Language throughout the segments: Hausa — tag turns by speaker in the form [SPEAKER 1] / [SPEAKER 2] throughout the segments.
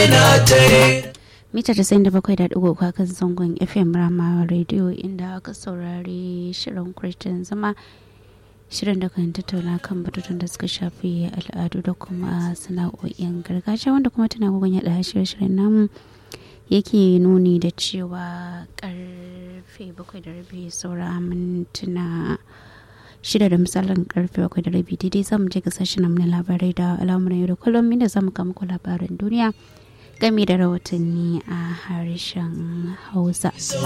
[SPEAKER 1] mita casa'in da bakwai da ɗigo kan zangon fm rama radio inda aka saurari shirin christian zama shirin da kan tattauna kan batutuwan da suka shafi al'adu da kuma sana'o'in gargajiya wanda kuma tana gugun yaɗa shirye-shiryen namu yake nuni da cewa karfe bakwai da rabi saura mintuna shida da misalin karfe bakwai da rabi daidai zamu je ga sashen na labarai da al'amuran yau da kullum inda zamu kama ku labaran duniya game da rahotanni a harshen hausa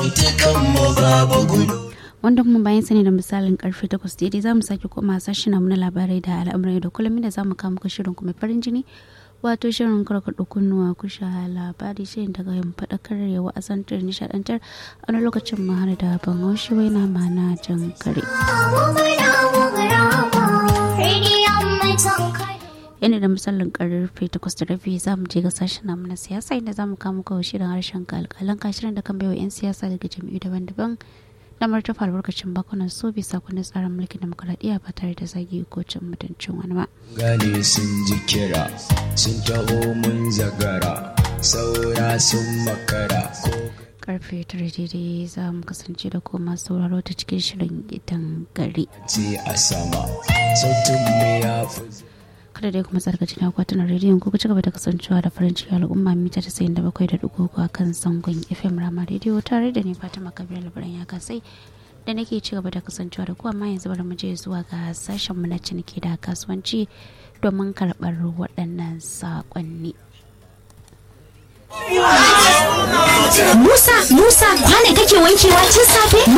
[SPEAKER 1] wanda kuma bayan sani da misalin karfe 8 daidai za mu sake koma sashen na labarai da al'amuran da kullum da za mu kama ku shirin kuma farin jini wato shirin karkaɗo kunnuwa ku sha labari shirin daga yin faɗakar yawa a santar nishaɗantar a wani lokacin ma har da ban haushi wai na mana jan kare. yana da misalin karfe takwas da rabi za mu je ga sashen namu na siyasa inda za mu kama kawo shirin harshen kalkalan kashirin da kan baiwa 'yan siyasa daga jam'iyyu daban-daban na martafa albarkacin bakunan so bisa kundin tsarin mulkin demokuraɗiyya ba tare da zagi ko cin mutuncin wani ba.
[SPEAKER 2] gane sun ji kira sun taho mun zagara saura sun makara
[SPEAKER 1] karfe tare daidai za mu kasance da koma sauraro ta cikin shirin gidan gari.
[SPEAKER 2] ce a sama sautin mu ya fi
[SPEAKER 1] kada dai kuma tsarkaci na akwatunan rediyon ku ci gaba da kasancewa da farin ciki al'umma mita ta sayin da bakwai da dugu a kan zangon fm rama rediyo tare da ni fatima kabir labaran ya kasai da nake ci gaba da kasancewa da ku amma yanzu bari mu je zuwa ga sashen mu na ciniki da kasuwanci domin karɓar waɗannan saƙonni.
[SPEAKER 3] Musa, Musa, kwane kake wankewa tun safe?